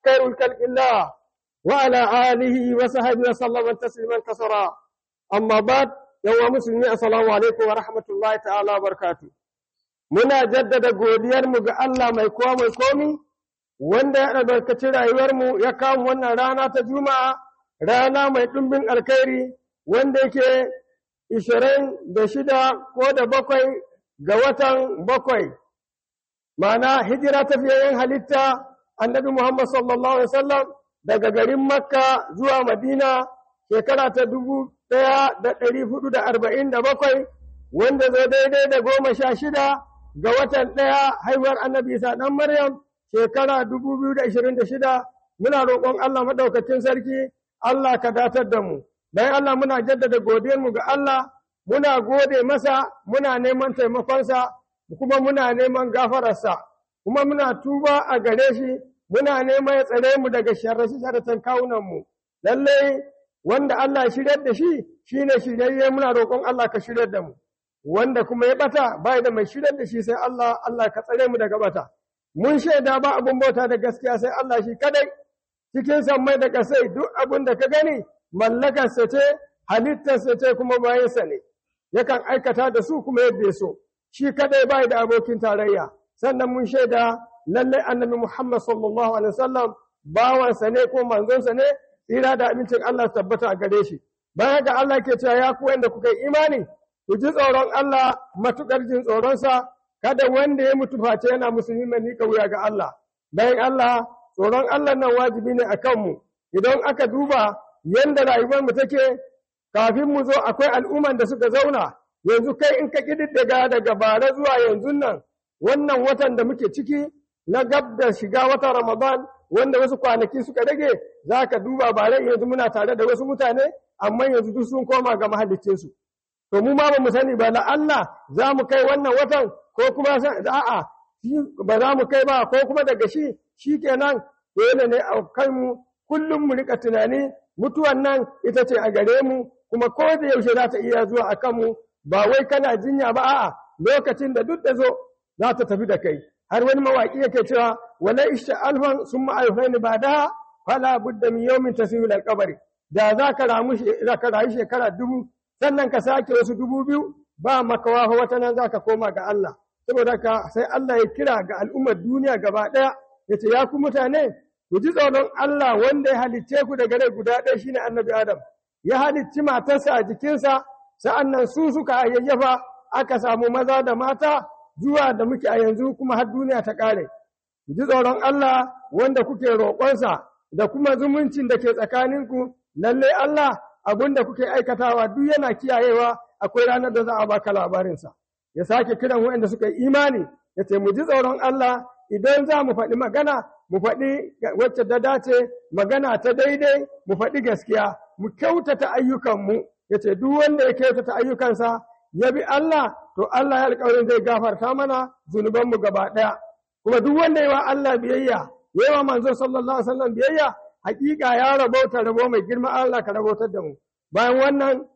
خير الخلق الله وعلى آله وصحبه وسلم تسليما كثيرا أما بعد يوم مسلمين السلام عليكم ورحمة الله تعالى وبركاته muna jaddada godiyarmu ga Allah mai kowa mai komi wanda ya albarkaci rayuwarmu ya kawo wannan rana ta juma'a rana mai ɗumbin alkhairi wanda yake ishirin da shida ko da bakwai ga watan bakwai ma'ana hijira ta fiye halitta annabi Muhammad sallallahu alaihi wasallam daga garin Makka zuwa Madina shekara ta dubu ɗaya da ɗari hudu da arba'in da bakwai wanda zai daidai da goma sha shida ga watan ɗaya haihuwar annabi Isa ɗan Maryam shekara dubu biyu da ashirin da shida muna roƙon Allah maɗaukacin sarki Allah ka datar da mu dan Allah muna jaddada godiyarmu ga Allah muna gode masa muna neman taimakonsa kuma muna neman gafararsa kuma muna tuba a gare shi muna neman ya tsare mu daga sharrashi sharratan kawunanmu lallai wanda Allah ya shiryar da shi shine shiryayye muna roƙon Allah ka shiryar da mu wanda kuma ya bata bai da mai shiryar da shi sai Allah Allah ka tsare mu daga bata mun shaida ba abun bauta da gaskiya sai Allah shi kadai cikin sammai da kasai duk abun da ka gani mallakarsa ce halittarsa ce kuma bayansa ne yakan aikata da su kuma yadda ya so shi kadai bai da abokin tarayya sannan mun shaida lallai annabi Muhammad sallallahu alaihi wasallam bawansa ne ko manzonsa ne tsira da abincin Allah tabbata a gare shi bayan ga Allah ke cewa ya ku wanda kuka yi imani ku ji tsoron Allah matukar jin tsoronsa kada wanda ya mutu face yana musulmi mai nika wuya ga Allah bayan Allah tsoron Allah nan wajibi ne a kanmu idan aka duba yanda rayuwar mu take kafin mu zo akwai al'umman da suka zauna yanzu kai in ka kididdiga daga bara zuwa yanzu nan wannan watan da muke ciki na gab da shiga watan Ramadan wanda wasu kwanaki suka rage za ka duba bare yanzu muna tare da wasu mutane amma yanzu duk sun koma ga mahallicinsu to mu ma ba mu sani ba la Allah za mu kai wannan watan ko kuma a'a ba za mu kai ba ko kuma daga shi shikenan dole ne a kai mu kullum mu rika tunani mutuwan nan ita ce a gare mu kuma ko da yaushe za ta iya zuwa a kanmu ba wai kana jinya ba a'a lokacin da duk da zo za ta tafi da kai har wani mawaƙi yake cewa wala isha alfan sun ma'aifai ba da fala budda min yawmin tasirul alqabri da za ka ramu za ka rayu shekara dubu sannan ka sake wasu dubu biyu ba makawa wata nan za ka koma ga Allah saboda ka sai Allah ya kira ga al'ummar duniya gaba ɗaya ya ce ya ku mutane ku ji tsoron Allah wanda ya halicce ku daga rai guda ɗaya shine annabi Adam ya halicci matarsa a jikinsa sa'annan su suka hayayyafa aka samu maza da mata zuwa da muke a yanzu kuma har duniya ta ƙare. Ku ji tsoron Allah wanda kuke roƙonsa da kuma zumuncin da ke tsakaninku, lallai Allah abin da kuke aikatawa duk yana kiyayewa akwai ranar da za a baka labarinsa. Ya sake kiran waɗanda suka yi imani, ya ce mu ji tsoron Allah idan za mu faɗi magana, mu faɗi wacce da dace, magana ta daidai, mu faɗi gaskiya, mu kyautata ayyukanmu, ya ce duk wanda ya kyautata ayyukansa ya bi Allah to Allah ya alƙawarin zai gafarta mana zunubanmu gaba ɗaya kuma duk wanda ya wa Allah biyayya ya wa manzo sallallahu alaihi wasallam biyayya hakika ya rabauta rabo mai girma Allah ka rabautar da mu bayan wannan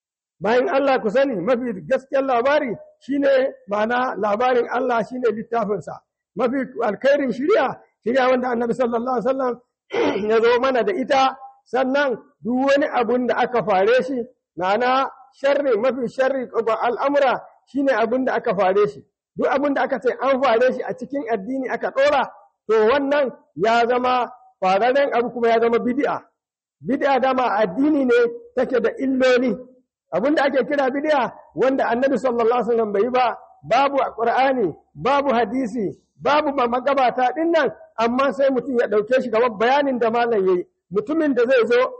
bayan Allah ku sani mafi gaskiyar labari shine ma'ana labarin Allah shine littafinsa mafi alkhairin shirya shirya wanda annabi sallallahu alaihi wasallam ya zo mana da ita sannan duk wani abun da aka fare shi ma'ana sharri mafi sharri al'amura shine abin da aka fare shi duk abin da aka ce an fare shi a cikin addini aka ɗora to wannan ya zama fararen abu kuma ya zama bid'a bid'a dama addini ne take da illoli abin da ake kira bid'a wanda annabi sallallahu alaihi wasallam bai ba babu qur'ani babu hadisi babu magabata din nan amma sai mutum ya ɗauke shi gaban bayanin da malam yayi mutumin da zai zo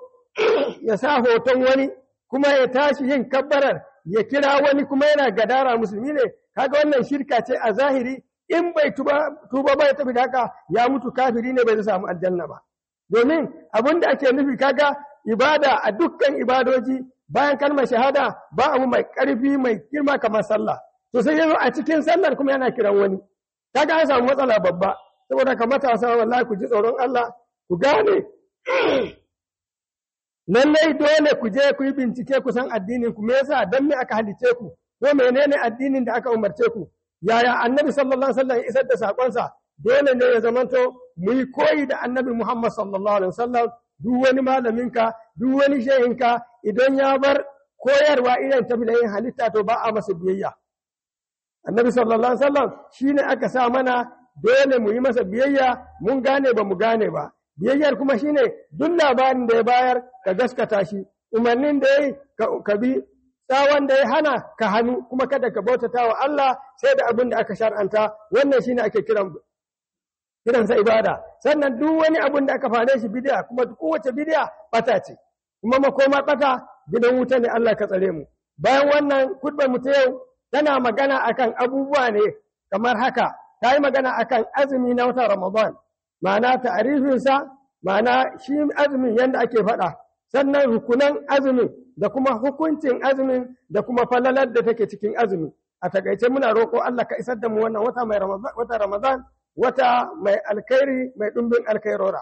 ya sa hoton wani kuma ya tashi yin kabbarar ya kira wani kuma yana gadara musulmi ne kaga wannan shirka ce a zahiri in bai tuba tuba bai tafi da haka ya mutu kafiri ne bai zai samu aljanna ba domin abin da ake nufi kaga ibada a dukkan ibadoji bayan kalmar shahada ba abu mai karfi mai girma kamar sallah to sai yazo a cikin sallar kuma yana kiran wani kaga an samu matsala babba saboda ka matasa wallahi ku ji tsoron Allah ku gane lallai dole ku je ku yi bincike ku san addinin ku me yasa dan me aka halice ku ko menene addinin da aka umarce ku yaya annabi sallallahu alaihi wasallam isar da sakonsa dole ne ya zamanto mu yi koyi da annabi Muhammad sallallahu alaihi wasallam duk wani malaminka duk wani shehinka idan ya bar koyarwa irin ta yin halitta to ba a masa biyayya annabi sallallahu alaihi wasallam shine aka sa mana dole mu yi masa biyayya mun gane ba mu gane ba biyayyar kuma shine duk labarin da ya bayar ka gaskata shi umarnin da ya ka bi tsawon da ya hana ka hannu kuma kada ka bautata wa Allah sai da abin da aka shar'anta wannan shine ake kiran kiransa ibada sannan duk wani abin da aka fare shi bid'a kuma kowace bid'a bata ce kuma makoma bata gidan wuta ne Allah ka tsare mu bayan wannan kudbar mu ta yau tana magana akan abubuwa ne kamar haka ta yi magana akan azumi na watan Ramadan ma'ana ta'arifinsa ma'ana shi azumin yadda ake faɗa sannan rukunan azumin da kuma hukuncin azumin da kuma falalar da take cikin azumi a takaice muna roƙo Allah ka isar da mu wannan wata mai wata Ramadan wata mai alkhairi mai ɗumbin alkhairora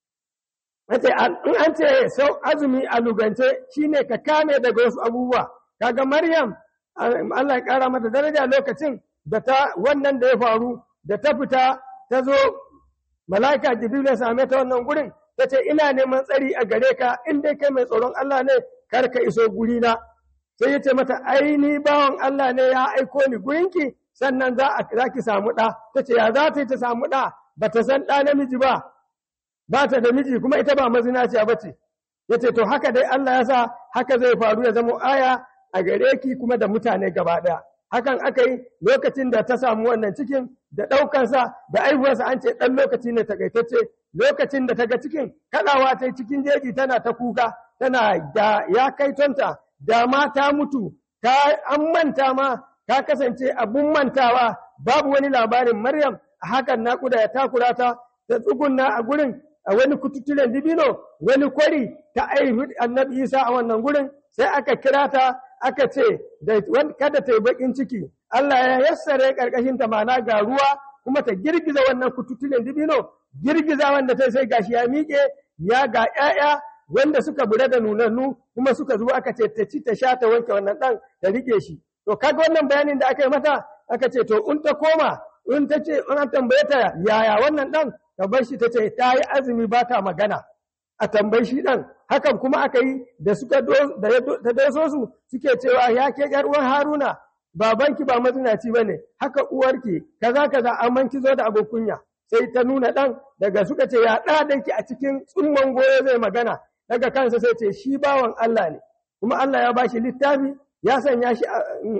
Wace in an ce sau azumi a lugance shine ka kame daga wasu abubuwa kaga Maryam Allah ya ƙara mata daraja lokacin da ta wannan da ya faru da ta fita ta zo mala'ika Jibril ya same ta wannan gurin ta ce ina neman tsari a gare ka in dai kai mai tsoron Allah ne kar ka iso guri na sai ya ce mata ai ni bawan Allah ne ya aiko ni gurinki sannan za a za ki samu ɗa ta ce ya za ta yi ta samu ɗa ba ta san ɗa namiji ba ba ta da miji kuma ita ba mazinaciya ba ce ya ce to haka dai Allah ya sa haka zai faru ya zama aya a gare ki kuma da mutane gaba ɗaya hakan aka yi lokacin da ta samu wannan cikin da ɗaukansa da aihuwarsa an ce ɗan lokaci ne takaitacce lokacin da ta ga cikin kaɗawa ta cikin jeji tana ta kuka tana da ya kai tonta da ma ta mutu ta an manta ma ta kasance abun mantawa babu wani labarin maryam a hakan naƙuda ya takura ta ta tsugunna a gurin a wani kututturen dibino wani kwari ta aihu annabi isa a wannan gurin sai aka kira ta aka ce kada ta yi bakin ciki Allah ya yassare karkashin ta mana ga ruwa kuma ta girgiza wannan kututtulen dibino girgiza wanda ta sai gashi ya miƙe ya ga ƴaƴa wanda suka bura da nunannu kuma suka zo aka ce ta ci ta sha ta wanke wannan ɗan ta rike shi to kaga wannan bayanin da aka yi mata aka ce to in ta koma in ta ce in an tambaye ta yaya wannan ɗan ta bar shi ta ce ta yi azumi ba ta magana a tambayi shi ɗan hakan kuma aka yi da suka da ta doso su suke cewa ya ke ƴar uwan Haruna babanki ba mazinaci bane haka uwarki kaza kaza amma ki zo da abin kunya sai ta nuna ɗan daga suka ce ya ɗa danki a cikin tsumman goyo zai magana daga kansa sai ce shi bawan Allah ne kuma Allah ya bashi littafi ya sanya shi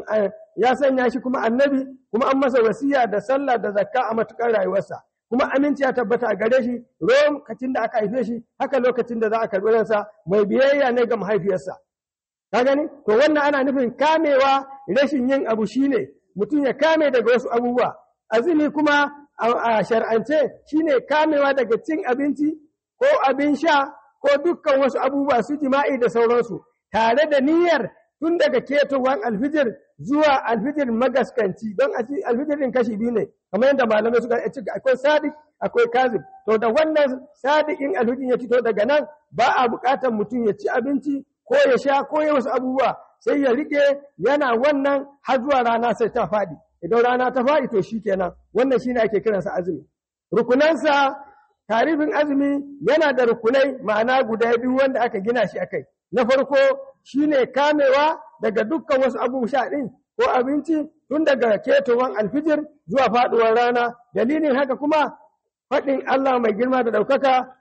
ya sanya shi kuma annabi kuma an masa wasiya da sallah da zakka a matukar rayuwarsa kuma aminci ya tabbata a gare shi lokacin da aka haife shi haka lokacin da za a karɓi ransa mai biyayya ne ga mahaifiyarsa ka gani to wannan ana nufin kamewa rashin yin abu shine mutum ya kame daga wasu abubuwa azumi kuma a shar'ance shine kamewa daga cin abinci ko abin sha ko dukkan wasu abubuwa su jima'i da sauransu tare da niyyar tun daga ketowar alfijir zuwa alfijir magaskanci don alfijirin kashi biyu ne kamar yadda malamai suka ce akwai sadiq akwai kazib to da wannan sadiqin alfijir ya fito daga nan ba a buƙatar mutum ya ci abinci ko ya sha ko ya wasu abubuwa sai ya rike yana wannan har zuwa rana sai ta faɗi idan rana ta faɗi to shikenan wannan shine ake kiransa azumi rukunansa tarifin azumi yana da rukunai ma'ana guda biyu wanda aka gina shi akai na farko shine kamewa daga dukkan wasu abubuwa ɗin ko abinci tun daga ketowar alfijir zuwa faɗuwar rana dalilin haka kuma faɗin Allah mai girma da ɗaukaka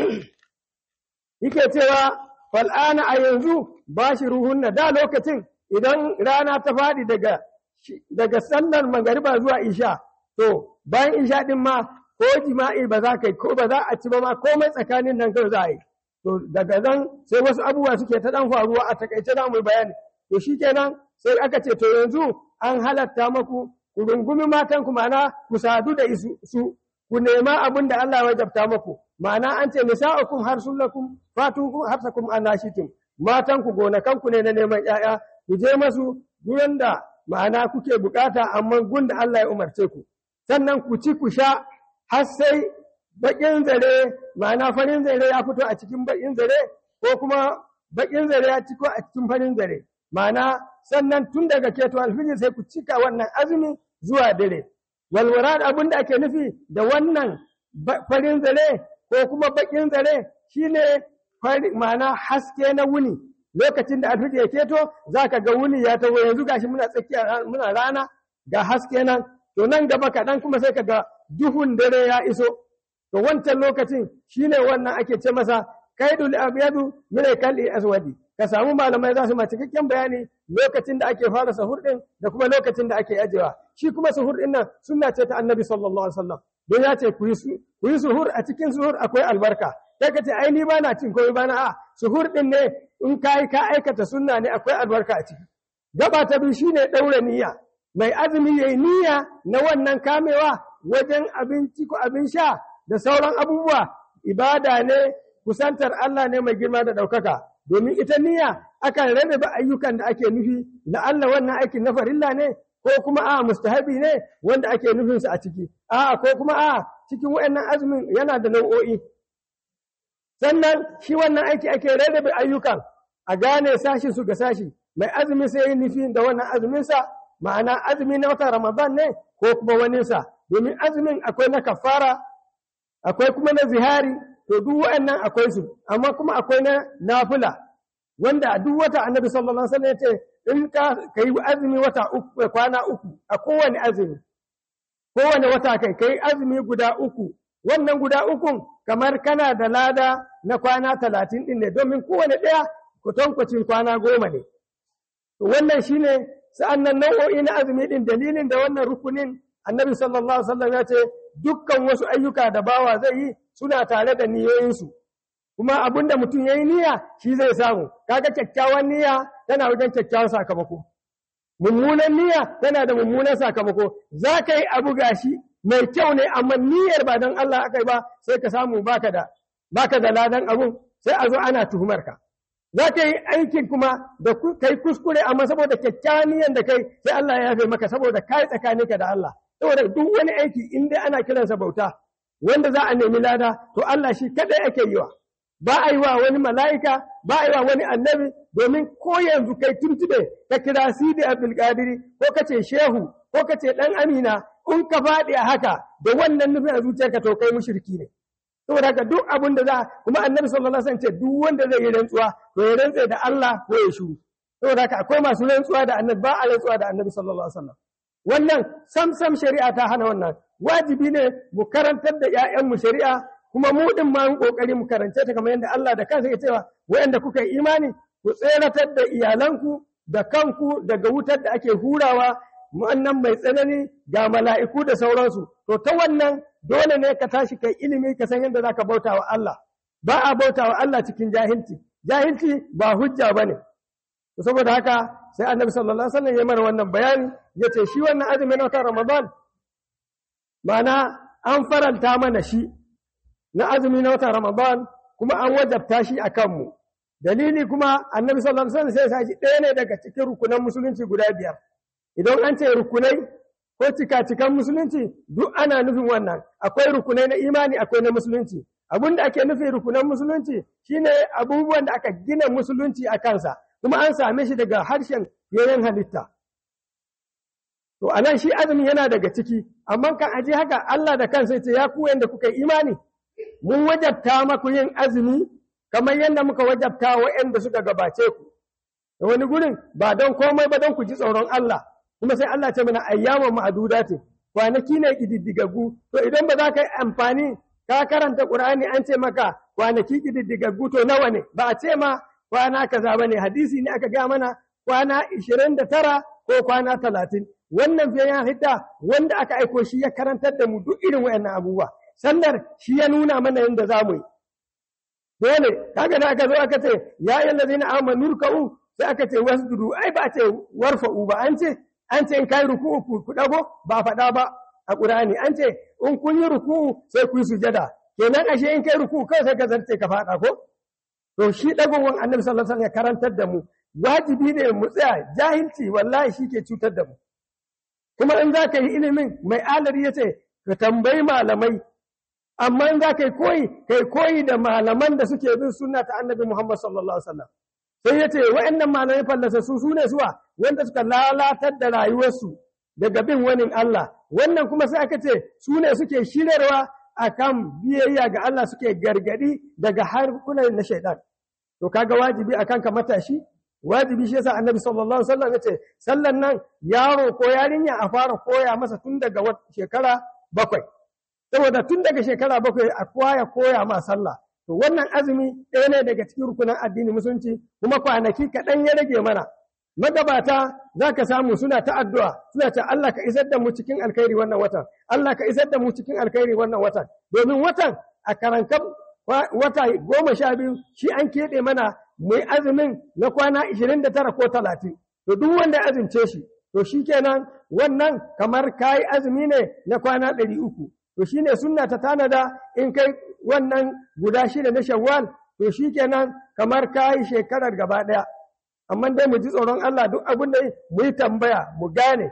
yake cewa fal'ana a yanzu ba shi ruhunna da lokacin idan rana ta faɗi daga daga sallar magariba zuwa isha to bayan isha ɗin ma ko jima'i ba za ka yi ko ba za a ci ba ma komai tsakanin nan kawai za a yi to daga nan sai wasu abubuwa suke ta dan faruwa a takaice za mu yi bayani to shikenan sai aka ce to yanzu an halatta maku ku rungumi matan ku ma'ana ku sadu da su ku nema abin da Allah ya wajabta maku ma'ana an ce nisa'ukum harsulakum fatukum harsakum anashitum matan ku gonakan ku ne na neman ƴaƴa ku je masu gurin da ma'ana kuke bukata amma gun da Allah ya umarce ku sannan ku ci ku sha har sai baƙin zare ma'ana farin zare ya fito a cikin baƙin zare ko kuma baƙin zare ya ciko a cikin farin zare ma'ana sannan tun daga keto alfijir sai ku cika wannan azumi zuwa dare walwara abin da ake nufi da wannan farin zare ko kuma bakin zare shine ma'ana haske na wuni lokacin da alfiji ya keto za ka ga wuni ya taho yanzu gashi muna tsakiya muna rana ga haske nan to nan gaba kaɗan kuma sai ka ga duhun dare ya iso to wancan lokacin shine wannan ake ce masa kaidul abyadu min kalli aswadi ka samu malamai za su ma cikakken bayani lokacin da ake fara sahur din da kuma lokacin da ake ajewa shi kuma sahur din nan sunna ce ta annabi sallallahu alaihi wasallam don ya ce ku yi suhur a cikin suhur akwai albarka sai ka ce ai ni ba na cin komai ba na a suhur din ne in kai ka aikata sunna ne akwai albarka a ciki gaba ta biyu shine daura niyya mai azumi yayi niyya na wannan kamewa wajen abinci ko abin sha da sauran abubuwa ibada ne kusantar Allah ne mai girma da ɗaukaka domin ita niyya akan rarraba ayyukan da ake nufi la'alla wannan aikin na farilla ne ko kuma a mustahabi ne wanda ake nufinsa a ciki a ko kuma a cikin wayannan azumin yana da nau'o'i sannan shi wannan aiki ake rarrabe ayyukan a gane sashi su ga sashi mai azumi sai yi nufi da wannan azuminsa ma'ana azumi na watan ramadan ne ko kuma waninsa domin azumin akwai na kafara akwai kuma na zihari to duk waɗannan akwai su amma kuma akwai na nafila wanda a duk wata annabi sallallahu alaihi wasallam ya ce in ka kai azumi wata uku kwana uku a kowane azumi kowane wata kai kai azumi guda uku wannan guda ukun kamar kana da lada na kwana talatin ɗin ne domin kowane ɗaya kutankwacin kwana goma ne to wannan shine sa'annan nau'o'i na azumi ɗin dalilin da wannan rukunin annabi sallallahu alaihi wasallam ya ce dukkan wasu ayyuka da bawa zai yi suna tare da niyoyinsu kuma abin da mutum ya yi niyya shi zai samu kaga kyakkyawan niyya tana wajen kyakkyawan sakamako mummunan niyya tana da mummunan sakamako za ka yi abu gashi mai kyau ne amma niyyar ba don Allah aka yi ba sai ka samu baka da baka da ladan abun sai a zo ana tuhumar ka za ka yi aikin kuma da kai kuskure amma saboda kyakkyawan niyyar da kai sai Allah ya yafe maka saboda kai tsakaninka da Allah saboda duk wani aiki in dai ana kiransa bauta wanda za a nemi lada to Allah shi kadai ake yi wa ba a yi wa wani mala'ika ba a yi wa wani annabi domin ko yanzu kai tuntube ka kira sidi abdul qadiri ko ka ce shehu ko ka ce dan amina in ka faɗi a haka da wannan nufin a zuciyarka to kai mushriki ne saboda haka duk abin da za kuma annabi sallallahu alaihi wasallam ce duk wanda zai yi rantsuwa to ya rantse da Allah ko ya shuru saboda haka akwai masu rantsuwa da annabi ba a rantsuwa da annabi sallallahu alaihi wasallam wannan sam sam shari'a ta hana wannan wajibi ne mu karantar da ‘ya'yanmu shari'a kuma mu ɗin ma mu ƙoƙari mu karance ta kamar yadda Allah da kansa ya cewa wayanda kuka yi imani ku tseratar da iyalanku da kanku daga wutar da ake hurawa wannan mai tsanani ga mala'iku da sauransu to ta wannan dole ne ka tashi kai ilimi ka san yadda za ka bauta wa Allah ba a bauta wa Allah cikin jahilci jahilci ba hujja ba ne saboda haka sai annabi sallallahu alaihi wasallam ya mana wannan bayani ya ce shi wannan azumin na watan ramadan Mana an faranta mana shi na azumi na watan Ramadan kuma an wajabta shi a kanmu. Dalili kuma annabi sallallahu alaihi wasallam sai ya shi ɗaya ne daga cikin rukunan musulunci guda biyar. Idan an ce rukunai ko cika-cikan musulunci duk ana nufin wannan. Akwai rukunai na imani akwai na musulunci. Abin da ake nufi rukunan musulunci shine abubuwan da aka gina musulunci a kansa kuma an same shi daga harshen yayin halitta. To, a nan shi azumi yana daga ciki, amma kan aji haka Allah da kansa ce ya ku yadda kuka yi imani, mun wajabta maku yin azumi kamar yadda muka wajabta waɗanda suka gabace ku. Da wani gurin ba don komai ba don ku ji tsoron Allah, kuma sai Allah ce mana ayyaman ma'aduda ce, kwanaki ne ƙididdigaggu, to idan ba za ka yi amfani ka karanta Ƙur'ani an ce maka kwanaki ƙididdigaggu to nawa ne, ba a ce ma kwana kaza ba ne, hadisi ne aka gaya mana kwana ishirin da tara ko kwana talatin. wannan fiye ya hidda wanda aka aiko shi ya karantar da mu duk irin wayannan abubuwa sannan shi ya nuna mana yadda za mu yi dole kaga da aka zo aka ce ya yi lazina amanu ruka'u sai aka ce wasjudu ai ba ce warfa'u ba an ce an ce in kai ruku'u ku dago ba faɗa ba a Qur'ani an ce in kun yi ruku'u sai ku yi sujada kenan ashe in kai ruku'u kai sai ka zarce ka faɗa ko to shi dagowan Annabi sallallahu alaihi wasallam ya karantar da mu wajibi ne mu tsaya jahilci wallahi shi ke cutar da mu kuma in za ka yi ilimin mai alari ya ce ka tambayi malamai amma in za ka yi koyi ka yi koyi da malaman da suke bin sunna ta annabi Muhammad sallallahu alaihi wasallam sai ya ce wa'annan malamai fallasa su su ne suwa wanda suka lalatar da rayuwarsu daga bin wani Allah wannan kuma sai aka ce su ne suke shirarwa akan biyayya ga Allah suke gargadi daga harkunan na shaidan to kaga wajibi akan ka matashi wajibi shi yasa annabi sallallahu alaihi wasallam yace sallan nan yaro ko yarinya a fara koya masa tun daga shekara bakwai saboda tun daga shekara bakwai a koya koya ma sallah to wannan azumi ɗaya ne daga cikin rukunan addini musulunci kuma kwanaki kaɗan ya rage mana magabata za ka samu suna ta addu'a suna ce Allah ka isar da mu cikin alkhairi wannan watan Allah ka isar da mu cikin alkhairi wannan watan domin watan a karankan wata goma sha biyu shi an keɓe mana mai azumin na kwana ishirin da tara ko talatin to duk wanda ya azumce shi to shi kenan wannan kamar kayi azumi ne na kwana ɗari uku to shi ne sunna ta tanada in kai wannan guda shida na shawwal to shi kenan kamar kayi shekarar gaba ɗaya amma dai mu ji tsoron Allah duk abin da mu yi tambaya mu gane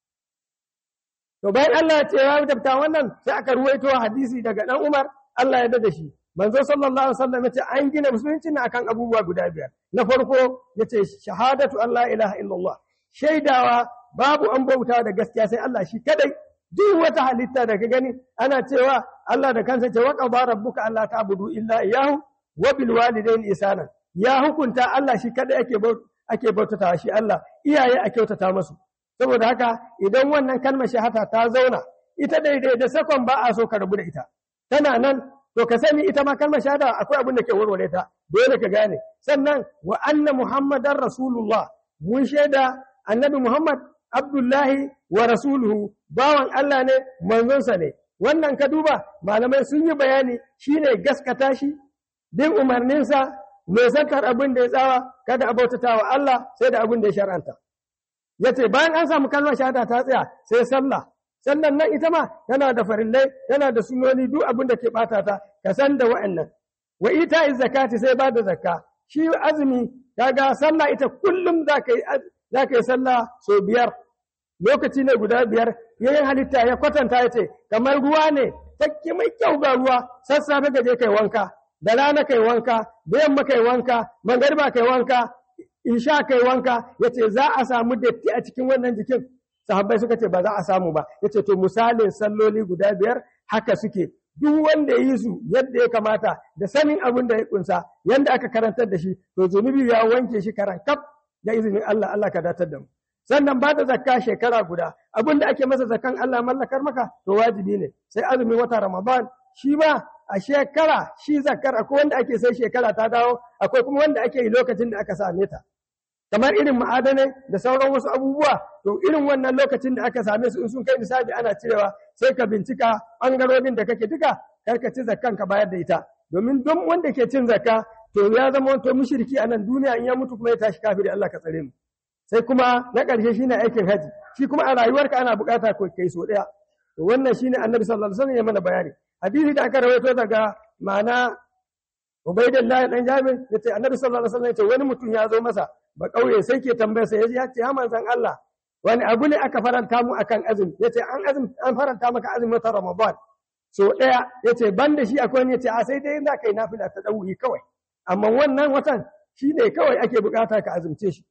to bayan Allah ya ce ya tabta wannan sai aka ruwaito hadisi daga dan Umar Allah ya da shi manzo sallallahu alaihi wasallam yace an gina musulunci ne akan abubuwa guda biyar na farko yace shahadatu Allah ilaha illallah shaidawa babu an bauta da gaskiya sai Allah shi kadai duk wata halitta da ka gani ana cewa Allah da kansa ce wa qada rabbuka alla ta'budu illa iyyahu wa bil walidayni ihsana ya hukunta Allah shi kadai ake ake bautata shi Allah iyaye a kyautata musu saboda haka idan wannan kalmar shahada ta zauna ita daidai da sakon ba a so ka rabu da ita tana nan to ka sani ita ma kalmar shahada akwai abin da ke warware ta dole ka gane sannan wa anna muhammadar rasulullah mun shaida annabi muhammad abdullahi wa rasuluhu bawan Allah ne manzonsa ne wannan ka duba malamai sun yi bayani shine gaskata shi bin umarninsa mai zakar abin da ya tsawa kada a bautata wa Allah sai da abin da ya shar'anta yace bayan an samu kalmar shahada ta tsaya sai sallah sannan nan ita ma tana da farillai tana da sunoni duk abin da ke bata ta ka san da wa'annan wa ita zakati sai ba da zakka shi azumi kaga sallah ita kullum za ka yi za ka yi sallah so biyar lokaci ne guda biyar yayin halitta ya kwatanta ya ce kamar ruwa ne takki mai kyau ga ruwa sassafe ka je kai wanka da rana kai wanka da yamma kai wanka magariba kai wanka insha kai wanka yace za a samu datti a cikin wannan jikin sahabbai suka ce ba za a samu ba yace to misalin salloli guda biyar haka suke duk wanda ya yi su yadda ya kamata da sanin abin da ya kunsa yadda aka karantar da shi to zunubi ya wanke shi karan kaf da izinin Allah Allah ka datar da mu sannan ba da zakka shekara guda abin da ake masa zakkan Allah mallakar maka to wajibi ne sai azumin wata Ramadan shi ma a shekara shi zakkar akwai wanda ake sai shekara ta dawo akwai kuma wanda ake yi lokacin da aka same ta kamar irin ma'adanai da sauran wasu abubuwa to irin wannan lokacin da aka same su in sun kai nisabi ana cirewa sai ka bincika ɓangarorin da kake duka kar ka ci zakkan ka bayar da ita domin don wanda ke cin zakka to ya zama wato mushriki a nan duniya in ya mutu kuma ya tashi kafiri Allah ka tsare mu sai kuma na ƙarshe shine aikin haji shi kuma a rayuwarka ana buƙata ko kai so ɗaya to wannan shine annabi sallallahu alaihi wasallam ya mana bayani hadisi da aka rawaito daga ma'ana Ubaidillah dan Jabir yace annabi sallallahu alaihi wasallam yace wani mutum ya zo masa ba kauye sai ke tambayar sa ya ce ya manzon Allah wani abu ne aka faranta mu akan azumi yace an azumi an faranta maka azumin ta Ramadan so daya yace ban da shi akwai yace a sai dai za kai nafila ta dawuhi kawai amma wannan watan shi ne kawai ake bukata ka azumce shi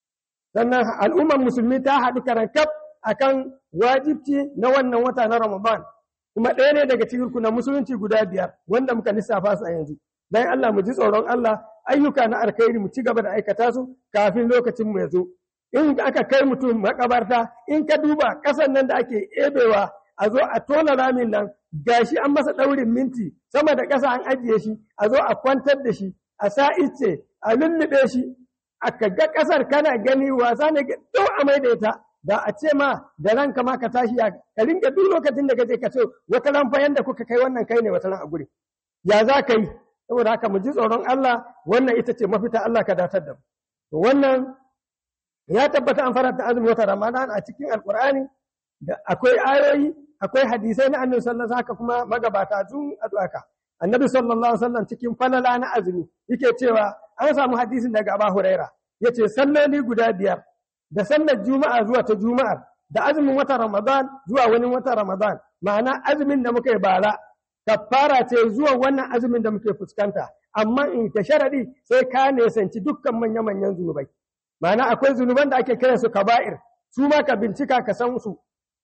sannan al'ummar musulmi ta haɗu karankaf akan wajibci na wannan wata na Ramadan kuma ɗaya ne daga cikin na musulunci guda biyar wanda muka lissafa su a yanzu dan Allah mu ji tsoron Allah ayyuka na alkhairi mu ci gaba da aikata su kafin lokacin mu ya zo in aka kai mutum makabarta in ka duba ƙasan nan da ake ebewa a zo a tona ramin nan gashi an masa ɗaurin minti sama da ƙasa an ajiye shi a zo a kwantar da shi a sa ice a lullube shi aka ga ƙasar kana gani wasa ne do a mai da ita da a ce ma da ranka ma ka tashi ya ka ringa duk lokacin da kaje ka ce wata ran fa yanda kuka kai wannan kai ne wata ran a guri ya za ka yi saboda haka mu ji tsoron Allah wannan ita ce mafita Allah ka datar da mu to wannan ya tabbata an faranta azumin wata Ramadan a cikin Alkur'ani da akwai ayoyi akwai hadisai na Annabi sallallahu alaihi wasallam kuma magabata tun addu'aka Annabi sallallahu alaihi wasallam cikin falala na azumi yake cewa an samu hadisin daga Abu Huraira yace salloli guda biyar da sallar juma'a zuwa ta juma'ar da azumin wata Ramadan zuwa wani wata Ramadan ma'ana azumin da muka yi bara kafara ce zuwa wannan azumin da muke fuskanta amma in ta sharadi sai ka nesanci dukkan manya-manyan zunubai ma'ana akwai zunuban da ake kira su kaba'ir su ma ka bincika ka san su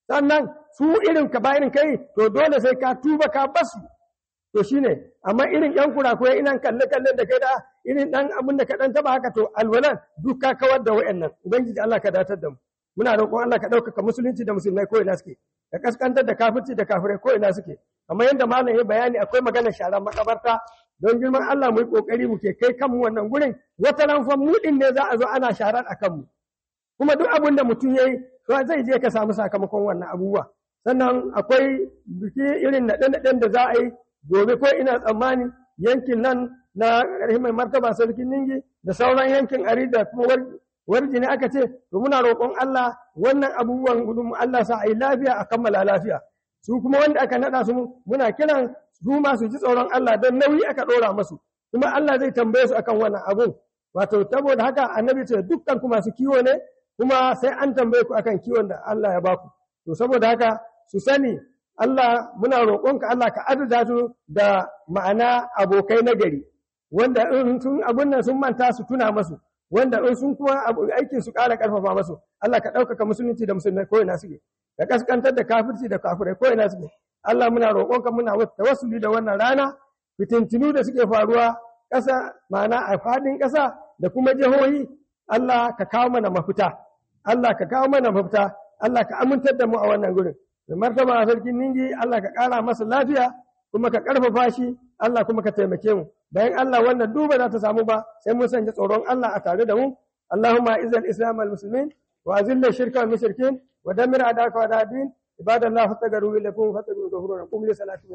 sannan su irin ka ba irin kai to dole sai ka tuba ka basu to shine amma irin yan kurakurai inan kalle kallen da kai da irin dan abin da ka dan taba haka to alwalan duk ka kawar da wayannan ubangiji Allah ka datar da mu muna roƙon Allah ka ɗaukaka musulunci da musulmai ko ina suke ka kaskantar da kafirci da kafirai ko ina suke kamar yadda malam ya bayani akwai maganar sharar makabarta don girman Allah mu yi kokari mu ke kai kanmu wannan gurin wata ran fa mu din ne za a zo ana sharar a kanmu kuma duk abin da mutum yayi to zai je ka samu sakamakon wannan abubuwa sannan akwai biki irin naɗe-naɗen da za a yi gobe ko ina tsammani yankin nan na ƙarfi mai martaba sarkin ningi da sauran yankin ari da kuma warji ne aka ce to muna roƙon Allah wannan abubuwan gudun Allah sa a yi lafiya a kammala lafiya su kuma wanda aka naɗa su muna kiran su ma su ji tsoron Allah don nauyi aka ɗora masu kuma Allah zai tambaye su akan wannan abun wato saboda haka annabi ce dukkan ku masu kiwo ne kuma sai an tambaye ku akan kiwon da Allah ya baku to saboda haka su sani Allah muna roƙonka Allah ka adada su da ma'ana abokai na gari wanda in sun abun nan sun manta su tuna masu wanda in sun kuma aikin su ƙara ƙarfafa masu Allah ka ɗaukaka musulunci da musulmai ko ina suke ka kaskantar da kafirci da kafirai ko ina suke Allah muna roƙonka muna tawassuli da wannan rana fitintinu da suke faruwa ƙasa ma'ana a faɗin ƙasa da kuma jihohi Allah ka kawo mana mafita Allah ka kawo mana mafita Allah ka amintar da mu a wannan gurin da martaba sarkin ningi Allah ka ƙara masa lafiya kuma ka ƙarfafa shi Allah kuma ka taimake mu bayan Allah wannan duba za ta samu ba sai mun sanya tsoron Allah a tare da mu Allahumma izal islam al muslimin wa azilla shirka al mushrikin wa damir adaka wa dadin ibadallah fastaghfiru lakum fastaghfiru ghafurun qum li salati